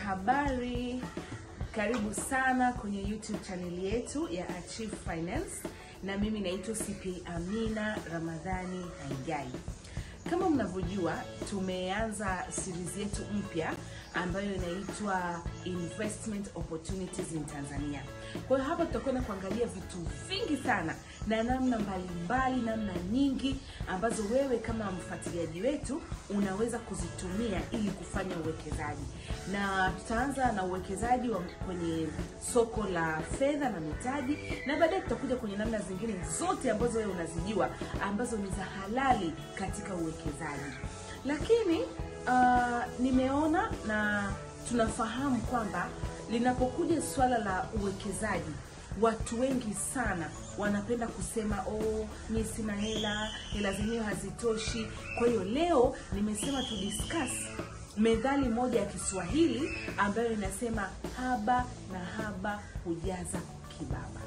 Habari, karibu sana kwenye YouTube chaneli yetu ya Achieve Finance, na mimi naitwa CPA Amina Ramadhani Haigai. Kama mnavyojua, tumeanza series yetu mpya ambayo inaitwa Investment Opportunities in Tanzania. Kwa hiyo hapa tutakwenda kuangalia vitu vingi sana na namna mbalimbali, namna nyingi ambazo wewe kama mfuatiliaji wetu unaweza kuzitumia ili kufanya uwekezaji, na tutaanza na uwekezaji wa kwenye soko la fedha na mitaji, na baadaye tutakuja kwenye namna zingine zote ambazo wewe unazijua ambazo ni za halali katika uwekezaji. Lakini uh, nimeona na tunafahamu kwamba linapokuja swala la uwekezaji watu wengi sana wanapenda kusema oh, mi sina hela, hela zenyewe hazitoshi. Kwa hiyo leo nimesema tu discuss methali moja ya Kiswahili ambayo inasema haba na haba hujaza kibaba.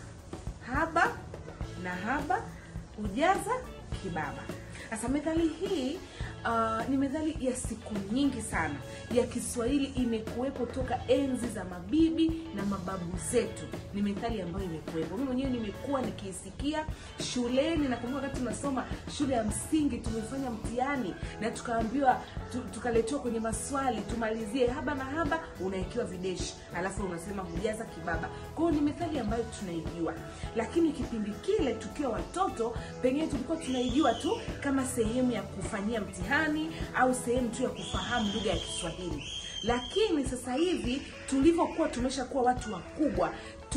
Haba na haba hujaza kibaba. Sasa methali hii uh, ni methali ya siku nyingi sana ya Kiswahili, imekuwepo toka enzi za mabibi na mababu zetu. Ni methali ambayo imekuwepo, mimi mwenyewe nimekuwa nikiisikia shuleni. Nakumbuka wakati tunasoma shule ya msingi, tumefanya mtihani na tukaambiwa tu, tukaletewa kwenye maswali tumalizie haba na haba, unawekewa videshi, alafu unasema hujaza kibaba. Kwa hiyo ni methali ambayo tunaijua, lakini kipindi kile tukiwa watoto, pengine tulikuwa tunaijua tu kama sehemu ya kufanyia mtihani au sehemu tu ya kufahamu lugha ya Kiswahili. Lakini sasa hivi tulivyokuwa tumeshakuwa watu wakubwa,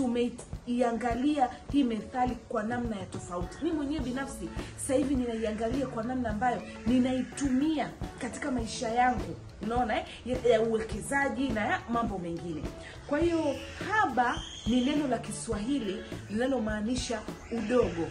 tumeiangalia hii methali kwa namna ya tofauti. Mimi mwenyewe binafsi sasa hivi ninaiangalia kwa namna ambayo ninaitumia katika maisha yangu, unaona eh, ya, ya uwekezaji na ya mambo mengine. Kwa hiyo haba ni neno la Kiswahili linalomaanisha udogo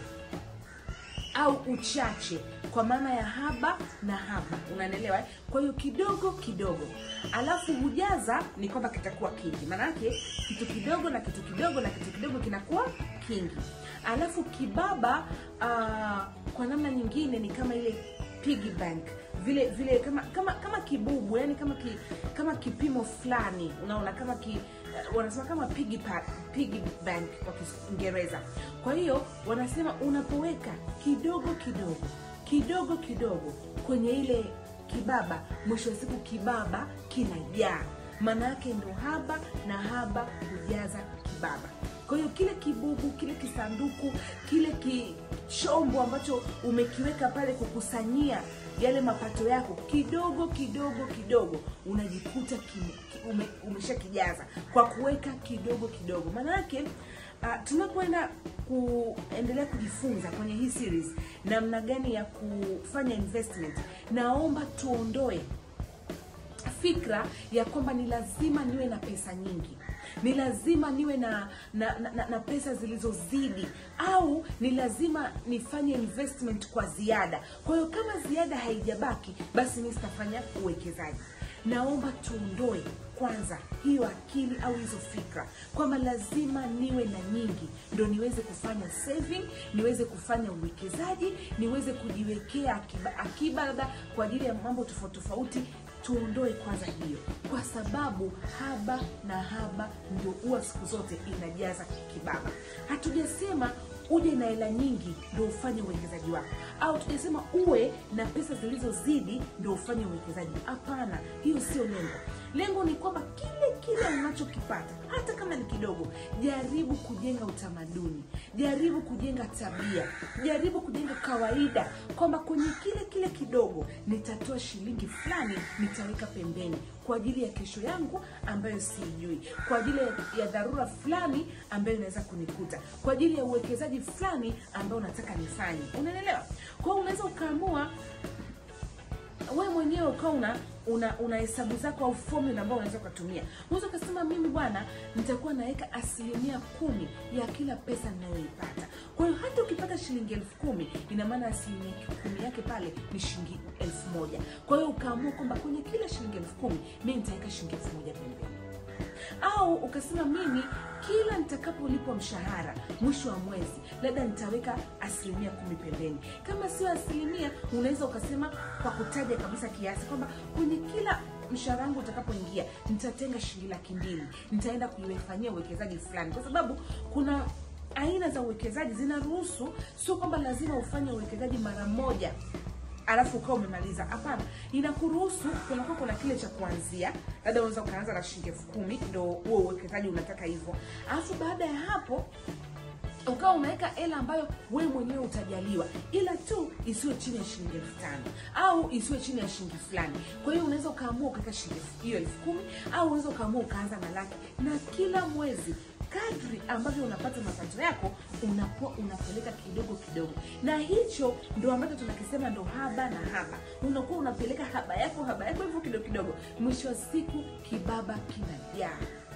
au uchache kwa maana ya haba na haba, unanielewa eh? Kwa hiyo kidogo kidogo, alafu hujaza ni kwamba kitakuwa kingi. Maana yake kitu kidogo na kitu kidogo na kitu kidogo kinakuwa kingi. Alafu kibaba, uh, kwa namna nyingine ni kama ile piggy bank vile vile, kama kama kama kibubu, yani kama ki, kama kipimo fulani, unaona kama ki, uh, wanasema kama piggy pa, piggy bank kwa Kiingereza. Kwa hiyo wanasema unapoweka kidogo kidogo kidogo kidogo kwenye ile kibaba, mwisho wa siku kibaba kinajaa. Maana yake ndo haba na haba hujaza kibaba. Kwa hiyo kile kibubu, kile kisanduku, kile kichombo ambacho umekiweka pale kukusanyia yale mapato yako, kidogo kidogo kidogo unajikuta ki, ki, ume, umeshakijaza kwa kuweka kidogo kidogo. Maana yake uh, tunapoenda kuendelea kujifunza kwenye hii series namna gani ya kufanya investment, naomba tuondoe fikra ya kwamba ni lazima niwe na pesa nyingi, ni lazima niwe na na, na, na pesa zilizozidi, au ni lazima nifanye investment kwa ziada. Kwa hiyo kama ziada haijabaki, basi mimi sitafanya uwekezaji. Naomba tuondoe kwanza hiyo akili au hizo fikra kwamba lazima niwe na nyingi ndo niweze kufanya saving, niweze kufanya uwekezaji, niweze kujiwekea akiba, akiba labda kwa ajili ya mambo tofauti tofauti. Tuondoe kwanza hiyo, kwa sababu haba na haba ndio huwa siku zote inajaza kibaba. Hatujasema uje na hela nyingi ndio ufanye uwekezaji wako, au tujasema uwe na pesa zilizozidi ndio ufanye uwekezaji. Hapana, hiyo sio lengo. Lengo ni kwamba kile kile unachokipata hata kama ni kidogo, jaribu kujenga utamaduni, jaribu kujenga tabia, jaribu kujenga kawaida, kwamba kwenye kile kile kidogo nitatoa shilingi fulani, nitaweka pembeni kwa ajili ya kesho yangu ambayo siijui, kwa ajili ya dharura fulani ambayo inaweza kunikuta, kwa ajili ya uwekezaji fulani ambao nataka nifanye. Unaelewa? Kwa hiyo unaweza ukaamua wewe mwenyewe ukawa una una una hesabu zako au formula ambayo unaweza ukatumia. Unaweza ukasema mimi bwana, nitakuwa naweka asilimia kumi ya kila pesa ninayoipata. Kwa hiyo hata ukipata shilingi elfu kumi ina maana asilimia kumi yake pale ni shilingi elfu moja. Kwa hiyo ukaamua kwamba kwenye kila shilingi elfu kumi mimi nitaweka shilingi elfu moja pembeni au ukasema mimi kila nitakapolipwa mshahara mwisho wa mwezi labda nitaweka asilimia kumi pembeni. Kama sio asilimia, unaweza ukasema kwa kutaja kabisa kiasi kwamba kwenye kila mshahara wangu utakapoingia nitatenga shilingi laki mbili nitaenda kuifanyia uwekezaji fulani kwa sababu kuna aina za uwekezaji zinaruhusu sio kwamba lazima ufanye uwekezaji mara moja alafu ukawa umemaliza hapana inakuruhusu kunakuwa kuna kile cha kuanzia labda unaweza ukaanza na shilingi elfu kumi ndo huo uwekezaji unataka hivyo alafu baada ya hapo ukawa umeweka hela ambayo we mwenyewe utajaliwa ila tu isiwe chini ya shilingi elfu tano au isiwe chini ya shilingi fulani kwa hiyo unaweza ukaamua ukaweka shilingi elfu- hiyo elfu kumi au unaweza ukaamua ukaanza na laki na kila mwezi kadri ambavyo unapata mapato yako unakuwa unapeleka kidogo kidogo na hicho ndo ambacho tunakisema ndo haba na haba unakuwa unapeleka haba yako haba yako hivyo kidogo kidogo mwisho wa siku kibaba kinajaa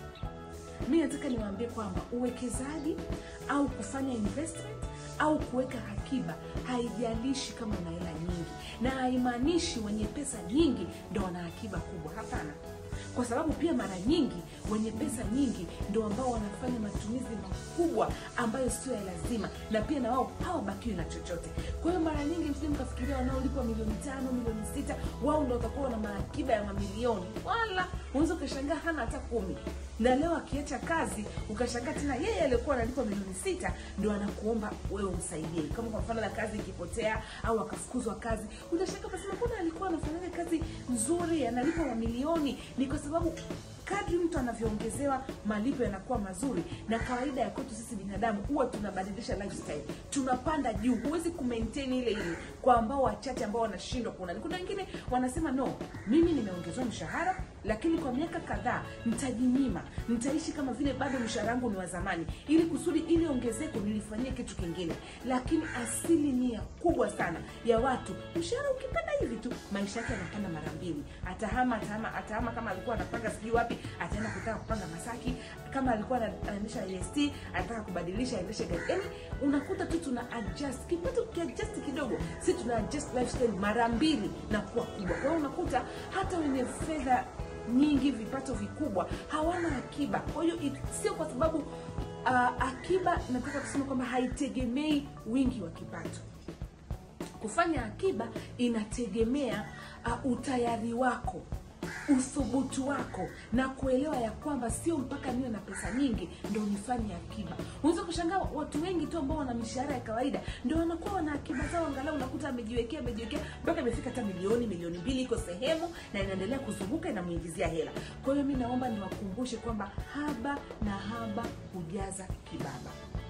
mi nataka niwaambie kwamba uwekezaji au kufanya investment au kuweka akiba haijalishi kama una hela nyingi na haimaanishi wenye pesa nyingi ndo wana akiba kubwa hapana kwa sababu pia mara nyingi wenye pesa nyingi ndo ambao wanafanya matumizi makubwa ambayo sio ya lazima na pia na wao hawabakiwi na chochote kwa hiyo mara nyingi msije mkafikiria wanaolipwa milioni tano milioni sita wao ndo watakuwa na maakiba ya mamilioni wala unaweza ukashangaa hana hata kumi na leo akiacha kazi ukashangaa tena yeye aliyekuwa analipwa milioni sita ndo anakuomba wewe umsaidie kama kwa mfano na kazi ikipotea au akafukuzwa kazi utashangaa ukasema mbona alikuwa anafanya kazi nzuri analipwa mamilioni ni kwa sababu kadri mtu anavyoongezewa malipo yanakuwa mazuri na kawaida ya kwetu sisi binadamu huwa tunabadilisha lifestyle tunapanda juu huwezi kumaintain ile ile kwa ambao wachache ambao wanashindwa kuona kuna wengine wanasema no mimi nimeongezewa mshahara lakini kwa miaka kadhaa nitajinyima nitaishi kama vile bado mshahara wangu ni wa zamani ili kusudi ili ongezeko nilifanyie kitu kingine lakini asilimia kubwa sana ya watu mshahara ukipanda hivi tu maisha yake yanapanda mara mbili atahama atahama atahama kama alikuwa anapanga sijui wapi ataenda kutaka kupanga masaki kama alikuwa ana- anaendesha est anataka kubadilisha aendeshe gari yani unakuta tu tuna adjust kipato kiadjust kidogo si tuna adjust lifestyle mara mbili na kuwa kubwa kwa hiyo unakuta hata wenye fedha nyingi vipato vikubwa hawana akiba kwa hiyo it- sio kwa sababu uh, akiba nataka kusema kwamba haitegemei wingi wa kipato kufanya akiba inategemea uh, utayari wako uthubutu wako na kuelewa ya kwamba sio mpaka niwe na pesa nyingi ndo nifanye akiba unaweza kushangaa watu wengi tu ambao wana mishahara ya kawaida ndo wanakuwa wana akiba zao angalau unakuta amejiwekea amejiwekea mpaka imefika hata milioni milioni mbili iko sehemu na inaendelea kuzunguka inamuingizia hela kwa hiyo mi naomba niwakumbushe kwamba haba na haba hujaza kibaba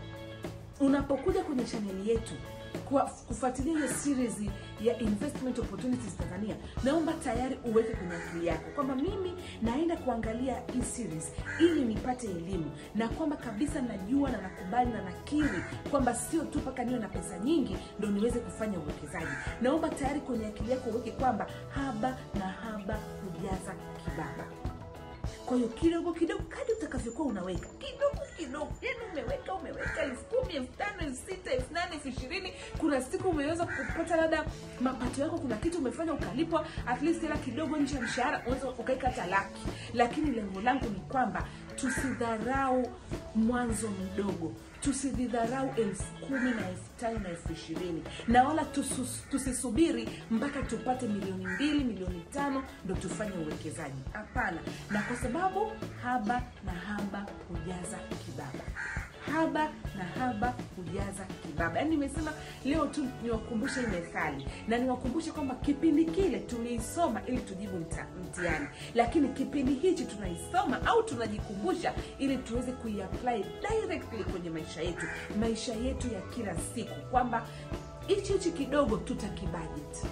unapokuja kwenye chaneli yetu kwa kufuatilia hiyo series ya investment opportunities tanzania naomba tayari uweke kwenye akili yako kwamba mimi naenda kuangalia hii series ili nipate elimu na kwamba kabisa najua na nakubali na nakiri kwamba sio tu mpaka niwe na pesa nyingi ndo niweze kufanya uwekezaji naomba tayari kwenye akili yako uweke kwamba haba na haba hujaza kibaba kwa hiyo kidogo kidogo kadi utakavyokuwa unaweka kidogo kidogo yani umeweka umeweka elfu kumi elfu tano elfu sita elfu nane elfu ishirini kuna siku umeweza kupata labda mapato yako kuna kitu umefanya ukalipwa at least hela kidogo nje ya mshahara unaweza ukaweka hata laki lakini lengo langu ni kwamba tusidharau mwanzo mdogo tusidhidharau elfu kumi na elfu tano na elfu ishirini na wala tusus, tusisubiri mpaka tupate milioni mbili milioni tano ndo tufanye uwekezaji hapana na kwa sababu haba na haba hujaza kibaba haba na haba hujaza kibaba yaani nimesema leo tu niwakumbushe hii methali na niwakumbushe kwamba kipindi kile tuliisoma ili tujibu mta, mtihani lakini kipindi hichi tunaisoma au tunajikumbusha ili tuweze kuiapply directly kwenye maisha yetu maisha yetu ya kila siku kwamba hichi hichi kidogo tutakibudget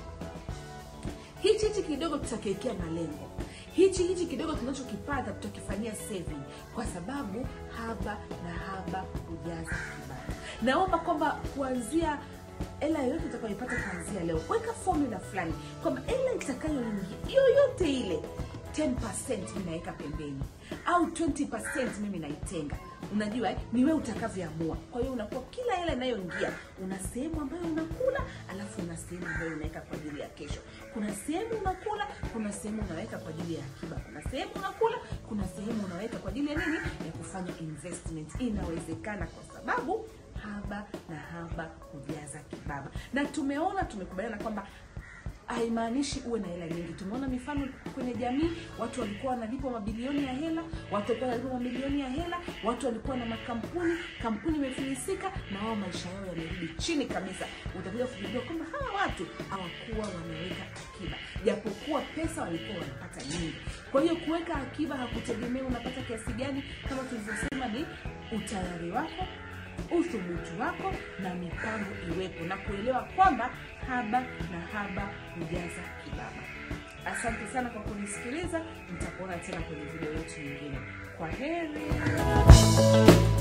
hichi hichi kidogo tutakiwekea malengo hichi hichi kidogo tunachokipata tutakifanyia saving kwa sababu haba na haba hujaza kibaba naomba kwamba kuanzia hela yoyote utakayoipata kuanzia leo weka formula fulani kwamba hela itakayoingia yoyote ile 10 mi naweka pembeni au 20 mimi naitenga unajua eh, ni wewe utakavyoamua kwa hiyo unakuwa kila hela inayoingia una sehemu ambayo unakula alafu una sehemu ambayo unaweka kwa ajili ya kesho kuna sehemu unakula kuna sehemu unaweka kwa ajili ya akiba kuna sehemu unakula kuna sehemu unaweka kwa ajili ya nini ya kufanya investment inawezekana kwa sababu haba na haba hujaza kibaba na tumeona tumekubaliana kwamba haimaanishi uwe na hela nyingi tumeona mifano kwenye jamii watu walikuwa wanalipwa mabilioni ya hela watu walikuwa wanalipwa mamilioni ya hela watu walikuwa na makampuni kampuni imefilisika na wao maisha yao yamerudi chini kabisa utakuja kugundua kwamba hawa watu hawakuwa wameweka akiba japokuwa pesa walikuwa wanapata nyingi kwa hiyo kuweka akiba hakutegemea unapata kiasi gani kama tulivyosema ni utayari wako uthubutu wako na mipango iwepo na kuelewa kwamba haba na haba hujaza kibaba asante sana kwa kunisikiliza nitakuona tena kwenye video yetu nyingine kwa heri